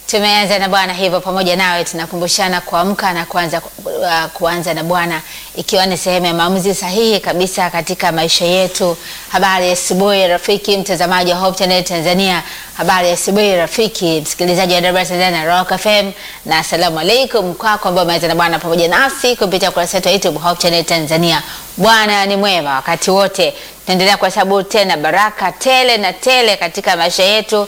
Tumeanza na Bwana hivyo pamoja nawe tunakumbushana kuamka na kuanza, uh, kuanza na Bwana ikiwa ni sehemu ya maamuzi sahihi kabisa katika maisha yetu. Habari ya asubuhi rafiki mtazamaji wa Hope Channel Tanzania. Habari ya asubuhi rafiki msikilizaji wa Dar Tanzania na Rock FM, na asalamu alaikum kwako ambao umeanza na Bwana pamoja nasi kupitia kurasa yetu ya YouTube Hope Channel Tanzania. Bwana ni mwema wakati wote tunaendelea kuhesabu tena baraka tele na tele katika maisha yetu,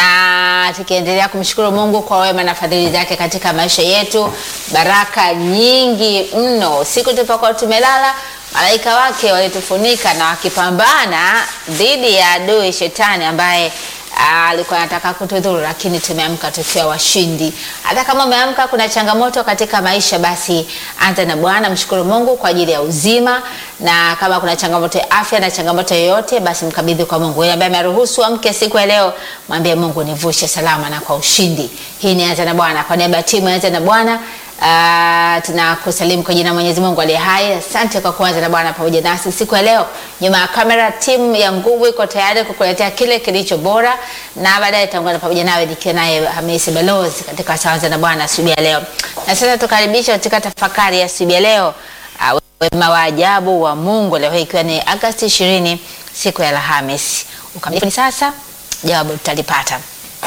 na tukiendelea kumshukuru Mungu kwa wema na fadhili zake katika maisha yetu. Baraka nyingi mno. Siku tulipokuwa tumelala, malaika wake walitufunika na wakipambana dhidi ya adui shetani ambaye alikuwa anataka kutudhuru, lakini tumeamka tukiwa washindi. Hata kama umeamka kuna changamoto katika maisha, basi anza na Bwana, mshukuru Mungu kwa ajili ya uzima, na kama kuna changamoto ya afya na changamoto yoyote, basi mkabidhi kwa Mungu. Yeye ambaye ameruhusu amke siku ya leo, mwambie Mungu, nivushe salama na kwa ushindi. Hii ni anza na Bwana. Kwa niaba ya timu anza na Bwana Uh, tunakusalimu kwa jina Mwenyezi Mungu aliye hai. Asante kwa kuanza na Bwana pamoja nasi siku ya leo. Nyuma ya kamera, timu ya nguvu iko tayari kukuletea kile kilicho bora, na baadaye tutaungana pamoja nawe nikiwa naye Hamisi Balozi katika Saanza na Bwana asubuhi ya leo. Na sasa tukaribisha katika tafakari ya asubuhi ya leo, uh, wema wa ajabu wa Mungu, leo hii ikiwa ni Agosti 20 siku ya Alhamisi. Ukamilifu ni sasa, jawabu tutalipata.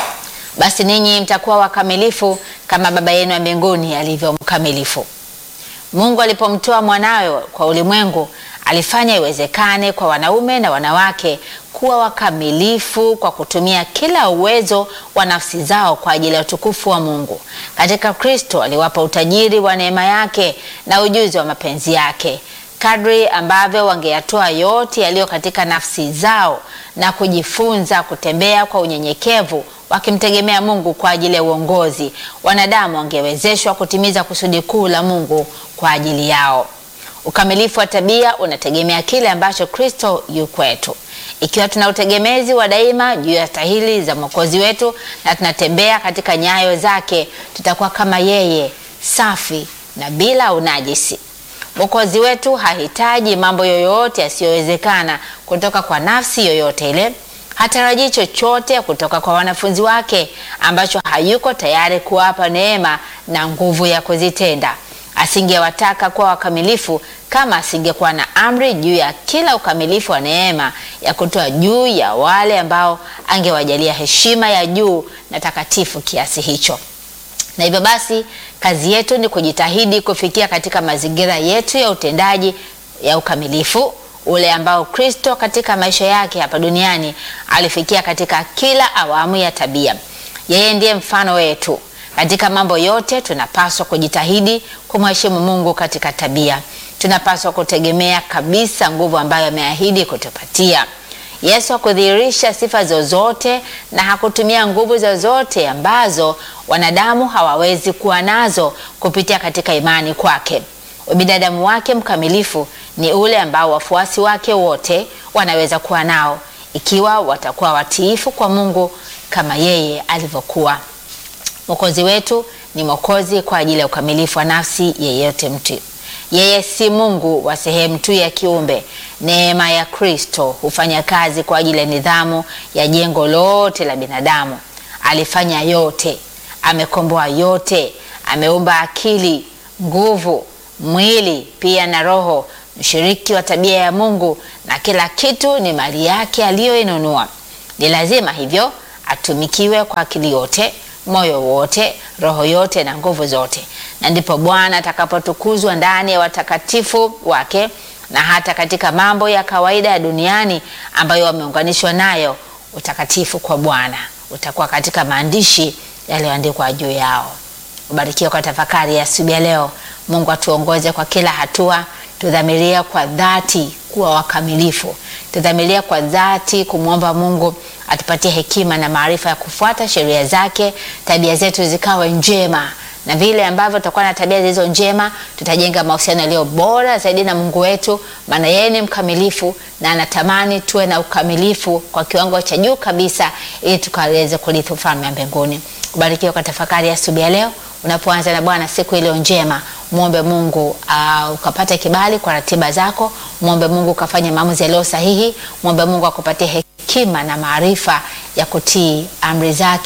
Basi ninyi mtakuwa wakamilifu kama Baba yenu wa mbinguni alivyo mkamilifu. Mungu alipomtoa mwanawe kwa ulimwengu, alifanya iwezekane kwa wanaume na wanawake kuwa wakamilifu kwa kutumia kila uwezo wa nafsi zao kwa ajili ya utukufu wa Mungu. Katika Kristo aliwapa utajiri wa neema yake na ujuzi wa mapenzi yake kadri ambavyo wangeyatoa yote yaliyo katika nafsi zao na kujifunza kutembea kwa unyenyekevu wakimtegemea Mungu kwa ajili ya uongozi, wanadamu wangewezeshwa kutimiza kusudi kuu la Mungu kwa ajili yao. Ukamilifu wa tabia unategemea kile ambacho Kristo yu kwetu. Ikiwa tuna utegemezi wa daima juu ya stahili za Mwokozi wetu na tunatembea katika nyayo zake, tutakuwa kama yeye, safi na bila unajisi. Mwokozi wetu hahitaji mambo yoyote yasiyowezekana kutoka kwa nafsi yoyote ile. Hatarajii chochote kutoka kwa wanafunzi wake ambacho hayuko tayari kuwapa neema na nguvu ya kuzitenda. Asingewataka kuwa wakamilifu kama asingekuwa na amri juu ya kila ukamilifu wa neema ya kutoa juu ya wale ambao angewajalia heshima ya juu na takatifu kiasi hicho. Na hivyo basi kazi yetu ni kujitahidi kufikia katika mazingira yetu ya utendaji ya ukamilifu ule ambao Kristo katika maisha yake hapa duniani alifikia katika kila awamu ya tabia. Yeye ndiye mfano wetu katika mambo yote. Tunapaswa kujitahidi kumheshimu Mungu katika tabia. Tunapaswa kutegemea kabisa nguvu ambayo ameahidi kutupatia. Yesu hakudhihirisha sifa zozote na hakutumia nguvu zozote ambazo wanadamu hawawezi kuwa nazo kupitia katika imani kwake. Ubinadamu wake mkamilifu ni ule ambao wafuasi wake wote wanaweza kuwa nao ikiwa watakuwa watiifu kwa Mungu kama yeye alivyokuwa. Mwokozi wetu ni mwokozi kwa ajili ya ukamilifu wa nafsi yeyote mtu. Yeye si Mungu wa sehemu tu ya kiumbe. Neema ya Kristo hufanya kazi kwa ajili ya nidhamu ya jengo lote la binadamu. Alifanya yote, amekomboa yote, ameumba akili, nguvu, mwili pia na roho, mshiriki wa tabia ya Mungu, na kila kitu ni mali yake aliyoinunua. Ni lazima hivyo atumikiwe kwa akili yote, moyo wote, roho yote na nguvu zote, na ndipo Bwana atakapotukuzwa ndani ya watakatifu wake na hata katika mambo ya kawaida ya duniani ambayo wameunganishwa nayo. Utakatifu kwa Bwana utakuwa katika maandishi yaliyoandikwa juu yao. Ubarikiwe kwa tafakari ya asubuhi ya leo. Mungu atuongoze kwa kila hatua, tudhamiria kwa dhati kuwa wakamilifu, tudhamiria kwa dhati kumwomba Mungu atupatie hekima na maarifa ya kufuata sheria zake, tabia zetu zikawe njema na vile ambavyo tutakuwa na tabia zilizo njema, tutajenga mahusiano yaliyo bora zaidi na Mungu wetu, maana yeye ni mkamilifu na anatamani tuwe na ukamilifu kwa kiwango cha juu kabisa, ili tukaweze kurithi ufalme wa mbinguni. Ubarikiwe kwa tafakari ya asubuhi ya leo. Unapoanza na Bwana siku iliyo njema, muombe Mungu uh, ukapate kibali kwa ratiba zako. Muombe Mungu ukafanye maamuzi yaliyo sahihi. Muombe Mungu akupatie hekima na maarifa ya kutii amri zake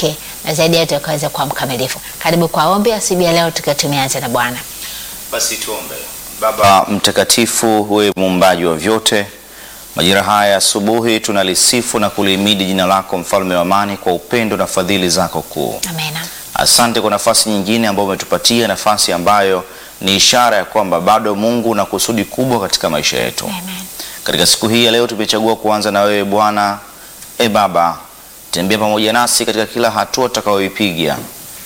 na zaidi yetu akaweza kuwa mkamilifu. Karibu kwa ombi asubuhi ya leo, tukiwa tumeanza na Bwana. Basi tuombe. Baba mtakatifu, wewe muumbaji wa vyote, majira haya asubuhi tunalisifu na kulihimidi jina lako, mfalme wa amani, kwa upendo na fadhili zako kuu. Amena. Asante kwa nafasi nyingine ambayo umetupatia, nafasi ambayo ni ishara ya kwamba bado Mungu una kusudi kubwa katika maisha yetu. Amen. Katika siku hii ya leo tumechagua kuanza na wewe Bwana. E Baba, tembea pamoja nasi katika kila hatua tutakayoipiga,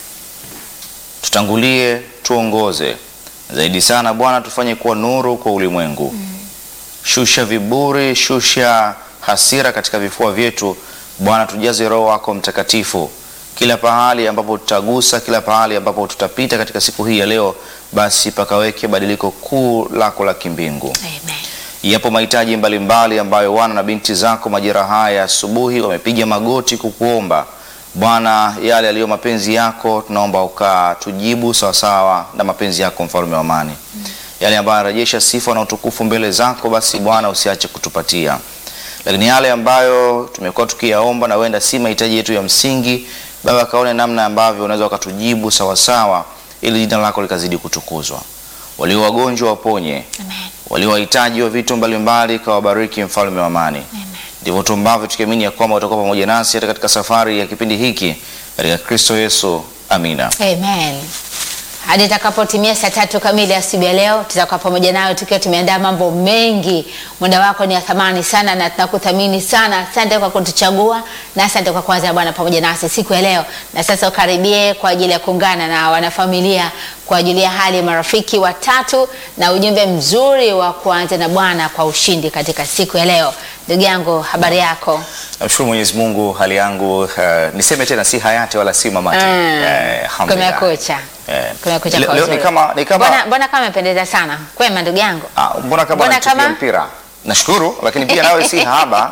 tutangulie, tuongoze zaidi sana Bwana, tufanye kuwa nuru kwa ulimwengu. Shusha viburi, shusha hasira katika vifua vyetu Bwana, tujaze Roho wako Mtakatifu kila pahali ambapo tutagusa, kila pahali ambapo tutapita katika siku hii ya leo, basi pakaweke badiliko kuu lako la kimbingu. Amen. Yapo mahitaji mbalimbali ambayo wana na binti zako majira haya asubuhi wamepiga magoti kukuomba Bwana, yale yaliyo mapenzi yako tunaomba ukatujibu sawasawa na mapenzi yako, mfalme wa amani. Yale ambayo yanarejesha sifa na utukufu mbele zako, basi Bwana usiache kutupatia. Lakini yale ambayo tumekuwa tukiyaomba na wenda si mahitaji yetu ya msingi, Baba kaone namna ambavyo unaweza ukatujibu sawasawa, ili jina lako likazidi kutukuzwa. Walio wagonjwa waponye, Amen. walio wahitaji wa vitu mbalimbali kawabariki, mfalme wa amani. Ndivyo tuombavyo tukiamini ya kwamba utakuwa pamoja nasi hata katika safari ya kipindi hiki katika Kristo Yesu, amina. Amen. Hadi itakapotimia saa tatu kamili asubuhi ya leo, tutakuwa pamoja nayo tukiwa tumeandaa mambo mengi. Muda wako ni ya thamani sana na tunakuthamini sana. Asante kwa kutuchagua na asante kwa kuanza Bwana pamoja nasi siku ya leo. Na sasa ukaribie kwa ajili ya kuungana na wanafamilia kwa ajili ya hali ya marafiki watatu na ujumbe mzuri wa kuanza na Bwana kwa ushindi katika siku ya leo. Ndugu yangu, habari yako? Namshukuru Mwenyezi Mungu, hali yangu uh, niseme tena si hayati wala si mamati. Mm. Eh, alhamdulillah. Kumekucha. Eh, Kumekucha leo- kwa leo ni uzuri. kama ni kama Mbona, mbona kama umependeza sana. Kwema ndugu yangu. ah, mbona kama mbona natukia kama- mpira. Nashukuru, lakini pia nawe si haba.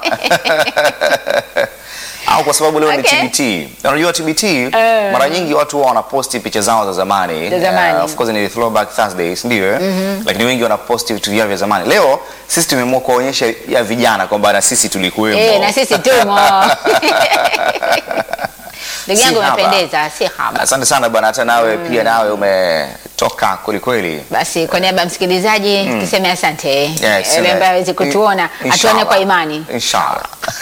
au kwa sababu leo Okay. ni TBT. Na Unajua TBT mara nyingi watu huwa wanaposti picha zao za zamani. Za zamani. Eh, of course ni throwback Thursdays ndio eh? Lakini wengi wanaposti vitu vyao vya zamani. Leo sisi tumeamua kuwaonyesha ya vijana kwamba na sisi tulikuwemo. Eh, na sisi tumo. Ndugu Si yangu haba. umependeza, si haba. Asante sana bwana, hata nawe pia nawe umetoka kwelikweli. Basi kwa niaba ya msikilizaji tuseme asante. Yes, Yule eh, ambaye hawezi kutuona, in- atuone kwa inshallah. imani. Inshallah.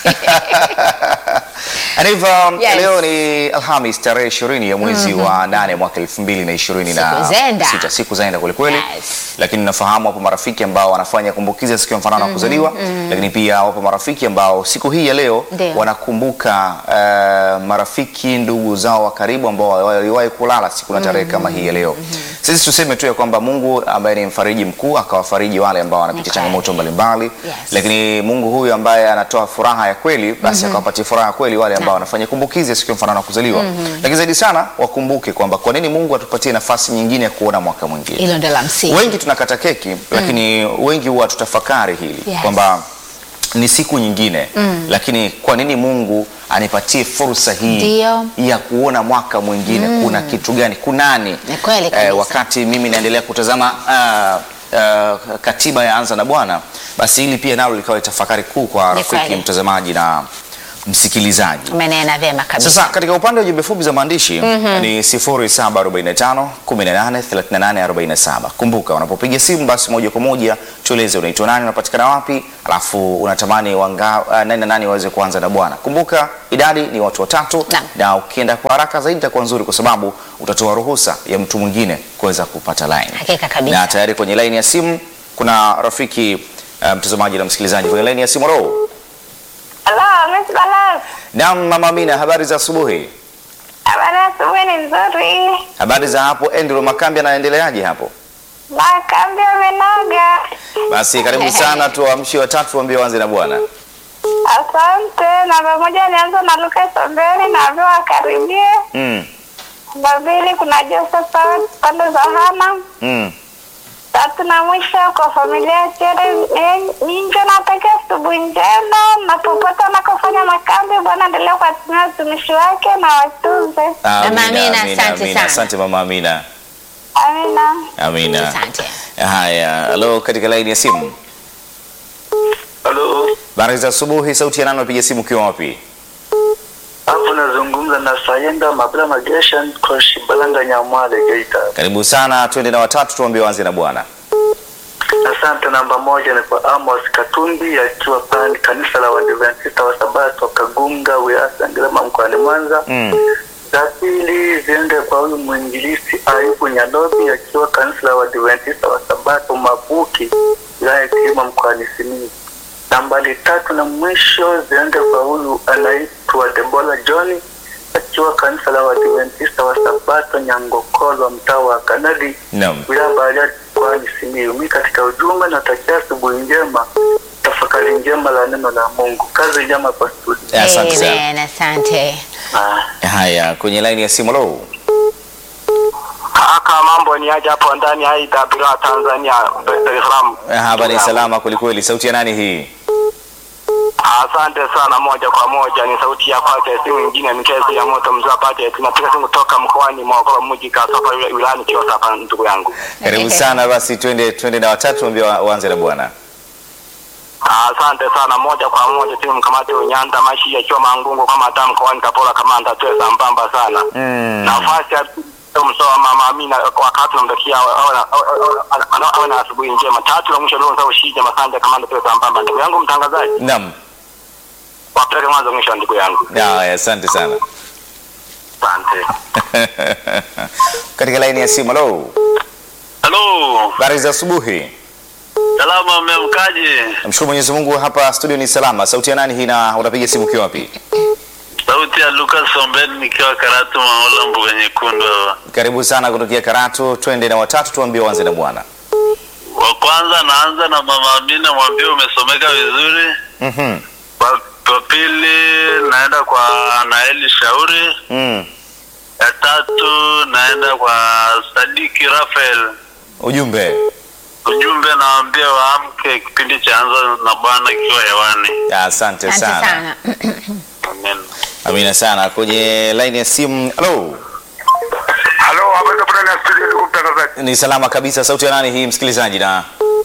And if, um, Yes. leo ni Alhamis tarehe 20 ya mwezi wa nane mwaka 2026. Siku zenda. Sita, siku zaenda kwelikweli. Yes. Lakini nafahamu wapo marafiki ambao wanafanya kumbukizi ya siku ya mfanano wa kuzaliwa, lakini pia wapo marafiki ambao siku hii ya leo Ndio. wanakumbuka uh, marafiki ndugu zao wa karibu ambao waliwahi kulala siku na tarehe kama hii ya leo. Sisi tuseme tu ya kwamba Mungu ambaye ni mfariji mkuu akawafariji wale ambao wanapitia Ni changamoto kweli. mbalimbali Yes. lakini Mungu huyu ambaye anatoa furaha ya kweli basi akawapatia furaha ya kweli wale ambao Naam. wanafanya kumbukizi ya siku ya mfanano wa kuzaliwa. Lakini zaidi sana wakumbuke kwamba kwa nini Mungu atupatie nafasi nyingine ya kuona mwaka mwingine. Hilo ndio la msingi. Wengi tunakata keki lakini wengi huwa tutafakari hili Yes. kwamba ni siku nyingine lakini kwa nini Mungu anipatie fursa hii Ndio. ya kuona mwaka mwingine kuna kitu gani kunani Ni kweli kabisa. wakati mimi naendelea kutazama ah, ah, katiba ya anza na Bwana basi hili pia nalo likawa tafakari kuu kwa Ni rafiki kweli. mtazamaji na msikilizaji Umenena vyema kabisa. sasa katika upande wa jumbe fupi za maandishi ni 0745 18 38 47. Kumbuka unapopiga simu basi moja kwa moja tueleze unaitwa nani, unapatikana wapi, alafu unatamani wanga, uh, nani na nani waweze kuanza na Bwana. Kumbuka idadi ni watu watatu, Naam. na ukienda kwa haraka zaidi itakuwa nzuri, kwa sababu utatoa ruhusa ya mtu mwingine kuweza kupata line. Hakika kabisa. Na tayari kwenye line ya simu kuna rafiki uh, mtazamaji na msikilizaji kwenye line ya simu. Roho Halo, Miss Balas. Naam, mama Amina, habari za asubuhi. Habari ya asubuhi ni nzuri. Habari za hapo Andrew Makambi anaendeleaje hapo? Makambi amenoga. Basi karibu sana, tuwaamshi watatu tuambie waanze na Bwana. Asante. Namba moja nianza na Luka Sombeni na ambia wakaribie. Mm. Namba mbili kuna Josephat pande za Hana. Mm. Tatu na mwisho kwa familia ya Chere Ninjo na pekee asubuhi njema na popote anakofanya makambi, Bwana endelea kuwatumia watumishi wake na watunze. Mama Amina, asante sana. Asante mama Amina. Amina. Amina. Asante. Haya, halo katika laini ya simu. Halo, Habari za asubuhi, sauti ya nani unapiga simu ukiwa wapi? hapo nazungumza na na Sayenda Mabula Magesha Koshi Balanga Nyamwale Geita. Karibu sana, twende na watatu, tuambie wanze na Bwana. Asante. Namba moja ni kwa Amos Katumbi akiwa pale kanisa la Waadventista wa Sabato Kagunga wilaya Sengerema mkoani Mwanza. Mm. Za pili ziende kwa huyu mwinjilisi Ayubu Nyadobi akiwa kanisa la Waadventista wa Sabato Mabuki wilaya ya Kilima mkoani Simiyu. Nambari tatu na mwisho ziende kwa huyu anaitwa Debola John akiwa kanisa la Waadventista wa Sabato Nyangokolo mtaa wa Kanadi Naam. wilaya Bariadi mkoani Simiyu. Mimi katika ujumbe natakia asubuhi njema, tafakari njema la neno la Mungu. Kazi njema kwa studio. Asante sana. Amen, asante. Ah. Haya, kwenye laini ya simu lo. Kaka, mambo ni aje hapo ndani ya IWR Tanzania, Dar es Salaam? Hapa ni salama kwelikweli. Sauti ya nani hii? Asante sana. Moja kwa moja ni sauti ya kwake, si mwingine ni kesi ya moto mzee Pate. Tunapiga simu kutoka mkoani Morogoro, mji Kasapa, wila- wilayani Kilosa hapa, ndugu yangu. Karibu sana basi, twende twende na watatu, tuambie wa- waanze na Bwana. Asante sana. Moja kwa moja timu mkamati Unyanda Mashi akiwa Mangungu kama hata mkoani Kapola kama ndatwe sambamba sana. Mm. Nafasi ya msoa mama Amina wakati namtakia awe- awe na- awe- awe- awe- awe na asubuhi njema. Tatu la mwisho leo ndio ushije Masanja kama ndatwe sambamba. Ndugu yangu mtangazaji, Naam. wapeleke mwanzo mwisho ndugu yangu. Haya, asante sana. Asante. Katika laini ya simu lo. Halo, Habari za asubuhi. salama, mmemkaje? Namshukuru Mwenyezi Mungu, hapa studio ni salama. Sauti ya nani hii na unapiga simu ukiwa wapi? Sauti ya Lucas Sombeni nikiwa Karatu Maola mbuga nyekundu hapa. Karibu sana kutokea Karatu, twende na watatu, tuambie waanze na Bwana. Wa kwanza naanza na mama Amina, mwambie umesomeka vizuri. Mhm. Wa wa pili naenda kwa Naeli Shauri. Mm. Ya tatu naenda kwa Sadiki Rafael. Ujumbe. Ujumbe nawaambia waamke, kipindi cha anza na Bwana ikiwa hewani. Asante Asante sana. sana. Amen. Amina sana. Kwenye laini ya simu. Halo. Halo, habari za ndani ya studio ndugu mtangazaji. Ni salama kabisa. Sauti ya nani hii msikilizaji na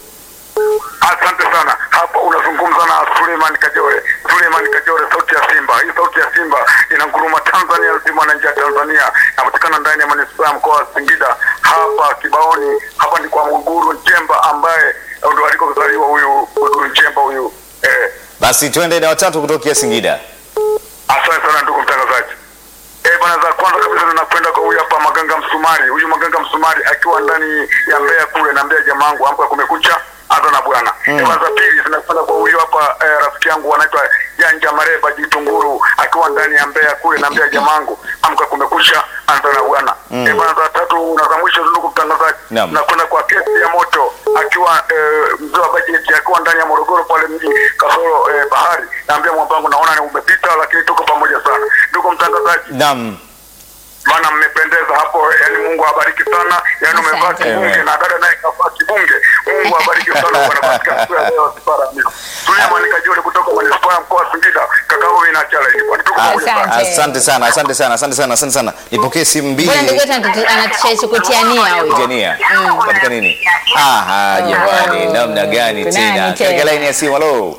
Asante sana. Hapa unazungumza na Suleiman Kajore. Suleiman Kajore, sauti ya Simba. Hii sauti ya Simba inanguruma Tanzania nzima na nje ya Tanzania. Inapatikana ndani ya manispaa ya mkoa wa Singida, hapa Kibaoni. Hapa ni kwa Muguru Njemba ambaye ndo alikozaliwa huyu huyu Njemba huyu eh, basi twende na watatu kutokea Singida. Asante sana ndugu mtangazaji. Eh, bwana za kwanza kabisa ninakwenda kwa huyu hapa Maganga Msumari. Huyu Maganga Msumari akiwa ndani ya Mbeya kule na Mbeya jamaa wangu amka kumekucha hata na bwana. Mm. Eh, bwana za pili zinakwenda kwa huyu hapa eh, rafiki yangu anaitwa Janja Mareba Jitunguru akiwa ndani ya Mbeya kule na Mbeya jamaa wangu amka kumekucha hata na bwana. Mm. Eh, bwana za tatu na za mwisho ndugu mtangazaji. Naam. Nakwenda kwa kesi ya moto akiwa eh, mzee wa bajeti akiwa ndani ya Morogoro pale mji kasoro eh, bahari. Naambia mwambangu naona ni umepita lakini tuko pamoja sana. Ndugu mtangazaji, Naam. maana mmependeza hapo, yani Mungu awabariki sana. Yani umevaa Asante. kibunge na dada naye kavaa kibunge. Mungu awabariki sana bwana katika siku ya leo sipara mimi. Suleiman Kajole kutoka manispaa ya mkoa wa Singida, kaka huyu inachala hivi bwana. Tuko pamoja sana. Asante. Asante sana, asante sana, asante sana, asante sana. Nipokee simu Mbona ndugu mbili. yetu anatuti- anatushawishi kutiania huyu? Jania. Katika nini? Aha, jamani, namna gani Kunani tena? tena? Katika laini ya simu, halo.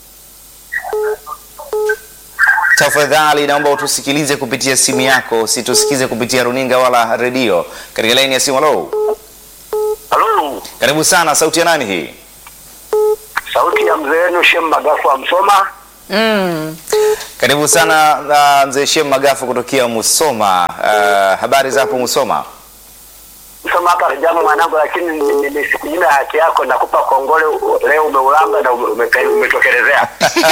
Tafadhali naomba utusikilize kupitia simu yako, usitusikize kupitia runinga wala redio. Katika laini ya simu, halo. Halo, Karibu sana, sauti ya nani hii? sauti ya mzee wenu Shem Magafu wa Msoma. Mm. Karibu sana uh, mzee Shem Magafu kutokea Musoma. Uh, habari za hapo Musoma? Msoma hapa jamu mwanangu, lakini nimesikunyima haki yako, nakupa kongole. Leo umeulamba na ume- umetokelezea.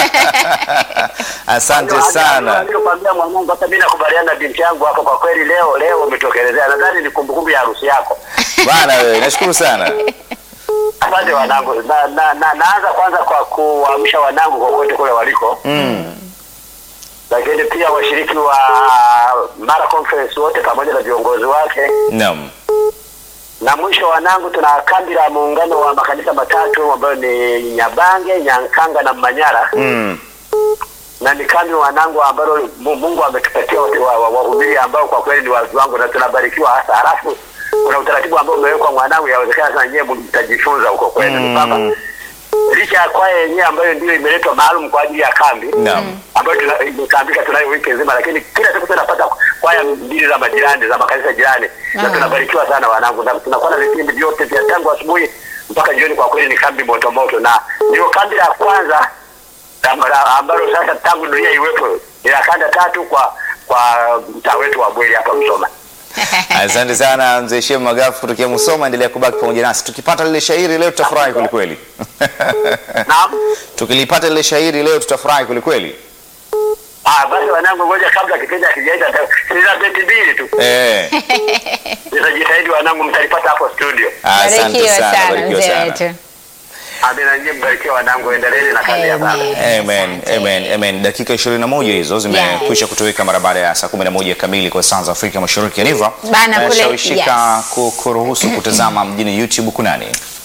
Asante sana. Nilikwambia mwanangu, hata mimi nakubaliana na binti yangu hapo. Kwa kweli leo leo umetokelezea. Nadhani ni kumbukumbu ya harusi yako. Bana wewe, nashukuru sana. Asante wanangu. Na, na, na, naanza kwanza kwa kuamsha wanangu kokote kule waliko, Mm. lakini pia washiriki wa Mara Conference wote pamoja na viongozi wake, Naam. na mwisho wanangu, tuna kambi la muungano wa makanisa matatu ambayo ni Nyabange, Nyankanga na Manyara Mm. na ni kambi wanangu ambalo Mu- Mungu ametupatia wahubiri wa, wa, wahubiri ambao kwa kweli ni wazi wangu na tunabarikiwa hasa. Halafu kuna utaratibu ambao umewekwa mwanangu, yawezekana sana nyewe mtajifunza huko kwenu, ni kwamba licha ya kwaya yenyewe ambayo ndio imeletwa maalum kwa ajili ya kambi Naam. ambayo tuna- imekambika tunayo wiki nzima, lakini kila siku tunapata kwaya mbili za majirani za makanisa jirani, na Ah. tunabarikiwa sana wanangu, na tunakuwa na vipindi vyote vya tangu asubuhi mpaka jioni. Kwa kweli ni kambi moto moto, na ndio kambi la kwanza am- la- ambalo sasa tangu dunia iwepo ni la kanda tatu kwa kwa mtaa wetu wa Bweli hapa Msoma. Asante sana mzee Shem Magafu kutokea Musoma, endelea kubaki pamoja nasi. Tukipata lile shairi leo tutafurahi kwelikweli. Naam. Tukilipata lile shairi leo tutafurahi kwelikweli. Ah, basi wanangu, ngoja kabla kipindi hakijaisha, sina beti mbili tu, Eh, nitajitahidi wanangu, mtalipata hapo studio. asante Barikiwa sana, sana barikiwa mzee sana. wetu. Amina, nyie mbarikiwa wanangu, endeleeni na kazi ya Baba. Amen. Amen, Asante. amen, amen. Dakika 21 hizo zimekwisha kutoweka mara baada ya saa 11 kamili kwa saa za Afrika Mashariki. Yaniva, Bana, kule- shawishika yes. ku- kuruhusu kutazama mjini YouTube kunani?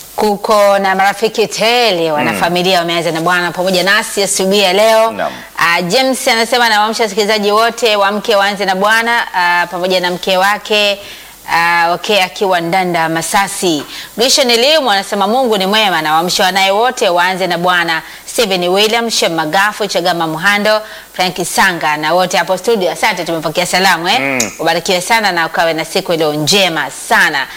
kuko na marafiki tele wanafamilia wameanza na Bwana pamoja nasi asubuhi ya leo. Naam. Uh, James anasema nawaamsha wasikilizaji wote waamke waanze na Bwana uh, pamoja na mke wake uh, okay, akiwa Ndanda Masasi. Grishan Elimu anasema Mungu ni mwema na waamsha wanaye wote waanze na Bwana. Stephen William, Shem Magafu, Chagama Muhando, Frank Sanga na wote hapo studio. Asante, tumepokea salamu eh. Mm. Ubarikiwe sana na ukawe na siku iliyo njema sana.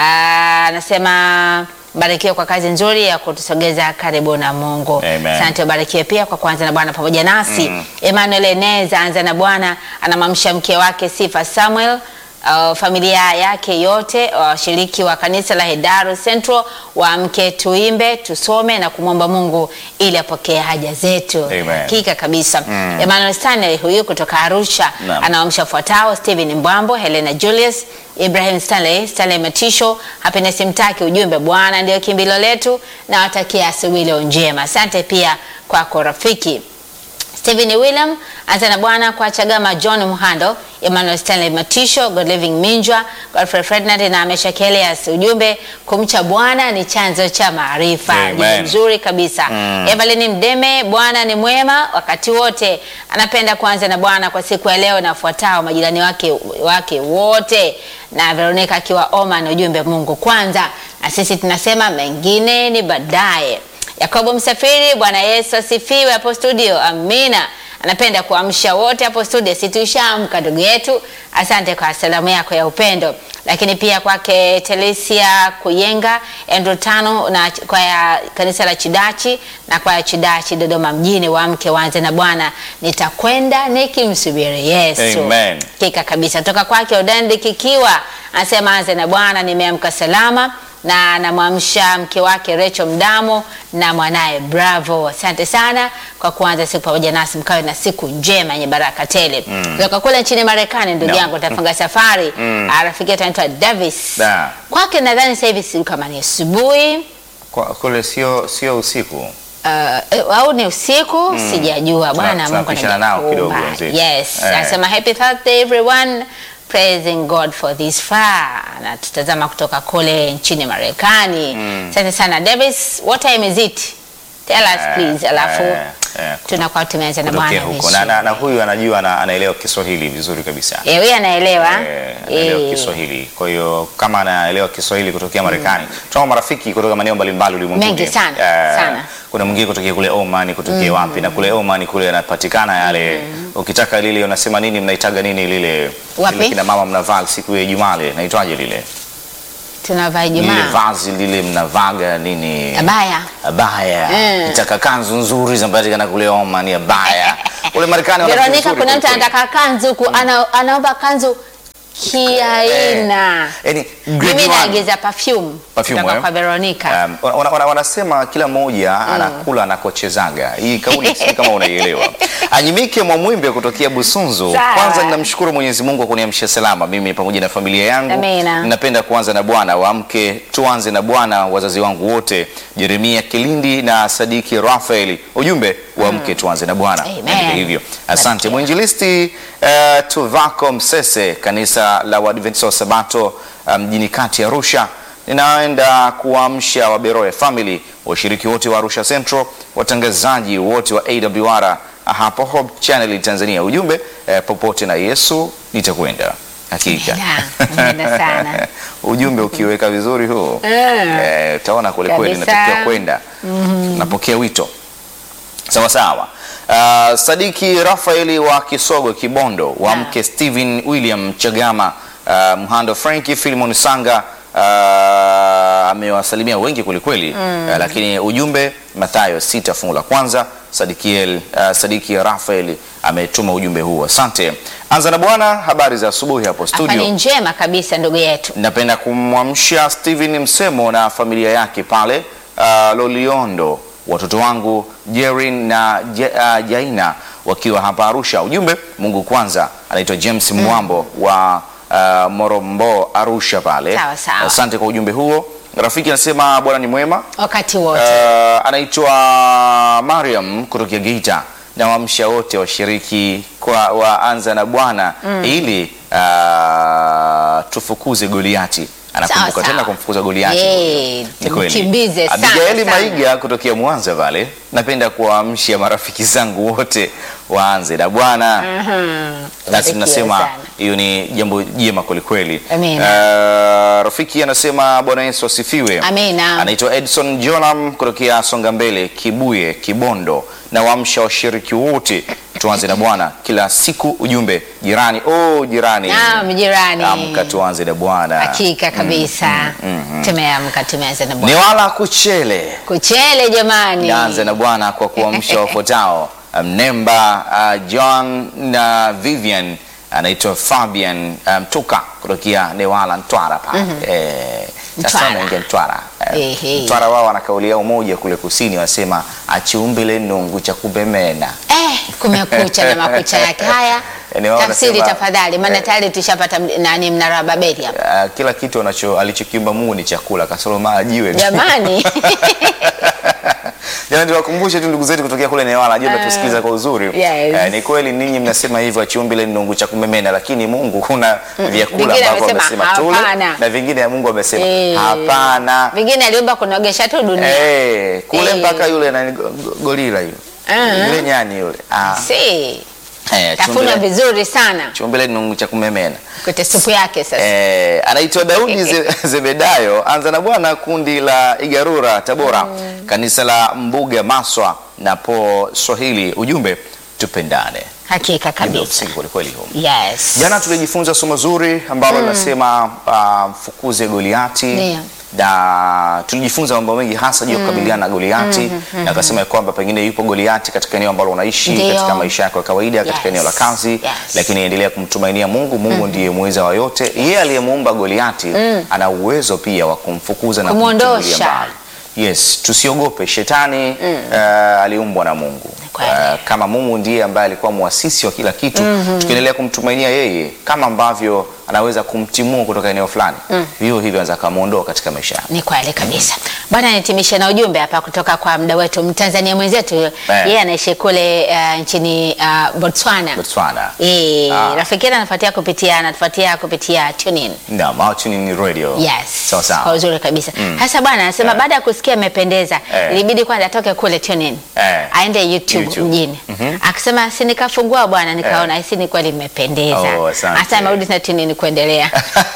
Ah, Anasema barikiwe kwa kazi nzuri ya kutusogeza karibu na Mungu. Amen. Asante, ubarikiwe pia kwa kuanza na Bwana pamoja nasi. Emmanuel Eneza anza na Bwana, anamamsha mke wake Sifa Samuel Uh, familia yake yote washiriki wa kanisa la Hedaru Central waamke tuimbe tusome na kumwomba Mungu ili apokee haja zetu. Amen. Hakika kabisa. Emmanuel Stanley huyu kutoka Arusha Naam. anaamsha fuatao: Stephen Mbwambo, Helena Julius, Ibrahim Stanley, Stanley Matisho, Happiness Mtaki. Ujumbe, Bwana ndio kimbilio letu, na watakia asubuhi leo njema. Asante pia kwako rafiki. Stephen William anza na Bwana kwa Chagama John Muhando, Emmanuel Stanley Matisho, God Living Minjwa, Godfrey Ferdinand na Amesha Kelias. Ujumbe, kumcha Bwana ni chanzo cha maarifa. Amen. Ujumbe mzuri kabisa. Evelyn Mdeme, Bwana ni mwema wakati wote. Anapenda kuanza na Bwana kwa siku ya leo na fuatao majirani wake wake wote, na Veronica akiwa Oman. Ujumbe, Mungu kwanza, na sisi tunasema mengine ni baadaye. Yakobo Msafiri, Bwana Yesu asifiwe hapo studio. Amina. Anapenda kuamsha wote hapo studio, si tuishaamka ndugu yetu. Asante kwa salamu yako ya upendo, lakini pia kwake Telesia Kuyenga, Andrew Tano na ch- kwa ya kanisa la Chidachi na kwa ya Chidachi Dodoma mjini, waamke waanze na Bwana, nitakwenda nikimsubiri Yesu. Amen. Hakika kabisa. Toka kwake Odandi Kikiwa anasema anze na Bwana, nimeamka salama na anamwamsha mke wake Rachel Mdamo na mwanaye Bravo. Asante sana kwa kuanza siku pamoja nasi, mkawe na siku njema yenye baraka tele. Kutoka kule nchini Marekani, ndugu No. yangu tafunga safari. Ah, Rafiki yetu anaitwa Davis. Da. Kwake nadhani sasa hivi si kama ni asubuhi Kwa, kule sio sio usiku. uh, au ni usiku sijajua. Bwana Mungu tunapishana nao anakuumba. kidogo wenzetu. Yes, Eh. anasema happy Thursday everyone praising God for this far. Na tutazama kutoka kule nchini Marekani. Asante sana Davis, what time is it? Tell us please. Alafu eh, eh, tunakuwa tumeanza na kutokea Bwana huko na, na, na huyu anajua na, anaelewa Kiswahili vizuri kabisa. Eh, huyu anaelewa. Eh, anaelewa Eh. Kiswahili. Kwa hiyo kama anaelewa Kiswahili kutokea Marekani, tunao marafiki kutoka maeneo mbalimbali ulimwenguni. Mengi sana, Eh, sana. Kuna mwingine kutokea kule Oman, kutokea wapi na kule Oman kule yanapatikana yale ukitaka lile unasema nini mnaitaga nini lile Wapi? lile kina mama mnavaa siku ya Ijumaa ile naitwaje lile? Tunavaa Lile Ijumaa. vazi lile mnavaga nini? Abaya. Abaya. Mm. Nitaka kanzu nzuri zinapatikana kule Oman abaya. Kule Marekani wana vitu Veronica, vizuri kuna mtu kweli kweli. anataka kanzu ku, ana, anaomba kanzu kiaina. Yaani grade Mimi one. naagiza perfume Perfume, kutoka eh? kwa Veronica. Um, wana, wana, wanasema kila mmoja anakula anakochezaga. Hii kauli sijui kama unaielewa. Anyimike Mwamwimbe kutokea Busunzu. Sawa. Kwanza ninamshukuru Mwenyezi Mungu kwa kuniamsha salama mimi pamoja na familia yangu. Amina. Ninapenda kuanza na Bwana, waamke tuanze na Bwana, wazazi wangu wote, Jeremia Kilindi na Sadiki Rafaeli. Ujumbe waamke tuanze na Bwana. Amen. Andika hivyo. Asante Barikiwa. mwinjilisti uh, Tuvako Msese, kanisa la Waadventista wa Sabato uh, mjini kati ya Arusha. Ninaenda kuamsha Waberoya family, washiriki wote wa Arusha Central, watangazaji wote wa AWR hapo Hope Channel Tanzania. Ujumbe eh, popote na Yesu nitakwenda. Hakika Amen. Amen sana. ujumbe ukiweka vizuri huu Eh. eh, utaona kule kweli Kabisa. natakiwa kwenda napokea wito sawa sawa. Uh, Sadiki Rafaeli wa Kisogo Kibondo wa Naam. mke Steven William Chagama uh, Mhando Franki Filimon Sanga uh, amewasalimia wengi kwelikweli uh, lakini ujumbe Mathayo sita fungu la kwanza Sadikiel, uh, Sadiki Rafaeli ametuma ujumbe huo. Asante. Anza na Bwana, habari za asubuhi hapo studio. Afani njema kabisa ndugu yetu. Napenda kumwamsha Steven Msemo na familia yake pale uh, Loliondo, watoto wangu Jerin na Je, uh, Jaina wakiwa hapa Arusha. Ujumbe Mungu kwanza. Anaitwa James Mwambo wa uh, Morombo Arusha pale. Sawa, sawa. Asante kwa ujumbe huo. Rafiki anasema Bwana ni mwema. Wakati wote. Uh, anaitwa Mariam kutokea Geita na waamsha wote washiriki kwa waanza na Bwana ili uh, tufukuze Goliati. Anakumbuka Sawa, tena sawa. kumfukuza Goliati. Yee, Ni kweli. tumkimbize sana, Abigaili sana. Maiga kutokea Mwanza pale, napenda kuwaamsha marafiki zangu wote waanze na Bwana. Basi Barikiwe tunasema sana. hiyo ni jambo jema kwelikweli. Amina. Uh, rafiki anasema Bwana Yesu asifiwe. Amina. Anaitwa Edson Jolam kutokea Songa Mbele, Kibuye, Kibondo na waamsha washiriki wote tuanze na Bwana kila siku. Ujumbe jirani, oh jirani, Naam, jirani. amka tuanze na Bwana. Hakika kabisa. Tumeamka tumeanza na Ni Bwana. wala kuchele Kuchele jamani. Nianze na Bwana kwa kuamsha wafuatao Mnemba, uh, John na Vivian, anaitwa Fabian Mtuka kutokea Newala Mtwara pale. Eh, sasa Mtwara. naingia Mtwara. Eh, Ehe. Mtwara wao wana kauli yao moja kule kusini, wanasema achiumbile nungu cha kubemena. Eh, kumekucha na makucha yake haya. Yaani wao Tafsiri wanasema- tafadhali, maana eh. tayari tushapata m- nani mnara wa Babeli hapa. Uh, kila kitu anacho alichokiumba Mungu ni chakula kasoro maa jiwe. Jamani. Jamani, tuwakumbushe tu ndugu zetu kutokea kule Newala, najua mnatusikiliza kwa uzuri. yes. Eh, ni kweli ninyi mnasema hivyo achiumbile nungu cha kumemena, lakini Mungu kuna vyakula Vingine ambavyo amesema amesema tule hapana. na vingine ya Mungu amesema Eh. hapana. Vingine aliomba kunogesha tu dunia. Eh, kule Eh. mpaka yule nani go- go- gorila yule. Ah. Yule nyani yule. Ah. Si. Eh, Tafuna chumbile- vizuri sana. chumbile nungu cha kumemena. Kute supu yake sasa. Eh, anaitwa Daudi Ze- Zebedayo, anza na Bwana, kundi la Igarura Tabora, kanisa la Mbuga Maswa na po Swahili. Ujumbe tupendane. Hakika Ndio kabisa. msingi kweli kweli huo. Yes. Jana tulijifunza somo zuri ambalo linasema ah, mfukuze Goliati Ndio. na tulijifunza mambo mengi hasa juu ya kukabiliana na Goliati na akasema ya kwamba pengine yupo Goliati katika eneo ambalo unaishi Ndio. katika maisha yako ya kawaida katika Yes. eneo la kazi Yes. lakini endelea kumtumainia Mungu. Mungu ndiye muweza wa yote. Yeye aliyemuumba Goliati ana uwezo pia wa kumfukuza na Kumwondosha. kumtimbulia mbali. Yes, tusiogope shetani. eh, aliumbwa na Mungu. Kweli. Eh, kama Mungu ndiye ambaye alikuwa muasisi wa kila kitu, tukiendelea kumtumainia yeye, kama ambavyo anaweza kumtimua kutoka eneo fulani, vivyo hivyo anaweza akamwondoa katika maisha yako. Ni kweli kabisa bwana. Nitimishe na ujumbe hapa kutoka kwa mda wetu Mtanzania mwenzetu yeye anaishi kule uh, nchini uh, Botswana. Botswana. Eh, Ah. rafiki yetu anafuatia kupitia anatufuatia kupitia TuneIn. Naam, au tuning radio. Yes. Sawa Kwa sawa. uzuri kabisa. Hasa bwana anasema Eh. baada ya kusikia amependeza, Eh. ilibidi kwanza atoke kule TuneIn. Eh. Aende YouTube, YouTube. mjini. Akasema si nikafungua bwana nikaona hisi ni kweli imependeza. Oh, asante. Hata amerudi na TuneIn kuendelea.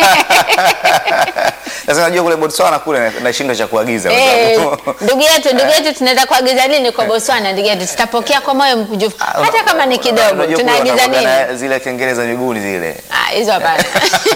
Sasa najua kule Botswana kule nashindwa cha kuagiza kwa Eh, sababu- ndugu yetu ndugu yetu tunaenda kuagiza nini kwa Botswana ndugu yetu tutapokea kwa moyo mkunjufu hata kama ni kidogo Unajua kule tunaagiza wanakuwaga nini na Zile kengele za miguuni zile. Ah, hizo hapana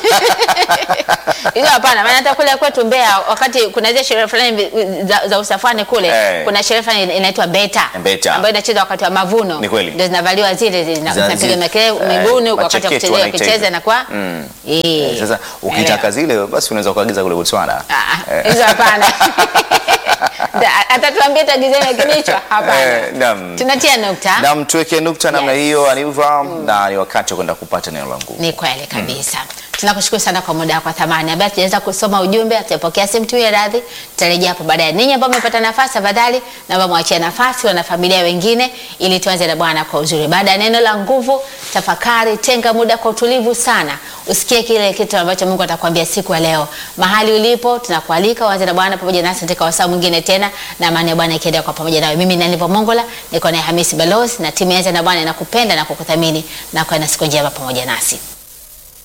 hizo hapana maana hata kule kwetu Mbeya wakati kuna zile sherehe fulani vi- za, za usafani kule Eh. kuna sherehe fulani inaitwa beta Beta. ambayo inachezwa wakati wa mavuno Ni kweli. ndio zinavaliwa zile zile zina- Za- zinapiga zile- makelele eh, miguuni wakati wa macheketu kuchezea wanaita kucheza hivyo. na kwa Mm. eh Sasa ukitaka zile basi unaweza kuagiza kule Botswana. Ah, Eh. hizo hapana Da- atatuambia tagizeni lakini hicho hapana Eh, naam. tunatia nukta Na mtuweke nukta namna Yes. hiyo Aniva, na ni wakati wa kwenda kupata neno la Mungu. Ni kweli kabisa. Tunakushukuru sana kwa muda wako wa thamani. Ambaye tujaweza kusoma ujumbe, tutapokea simu tu ya radhi. Tutarejea hapo baadaye. Ninyi ambao mmepata nafasi, tafadhali naomba mwachie nafasi wana familia wengine ili tuanze na Bwana kwa uzuri. Baada ya neno la nguvu, tafakari, tenga muda kwa utulivu sana. Usikie kile kitu ambacho Mungu atakwambia siku ya leo. Mahali ulipo, tunakualika uanze na Bwana pamoja nasi katika wasaa mwingine tena na amani ya Bwana ikiendelea kwa pamoja nawe. Mimi ni Nivo Mongola, niko naye Hamisi Balozi na timu ya Anza na Bwana inakupenda na kukuthamini na kuwa na siku njema pamoja nasi.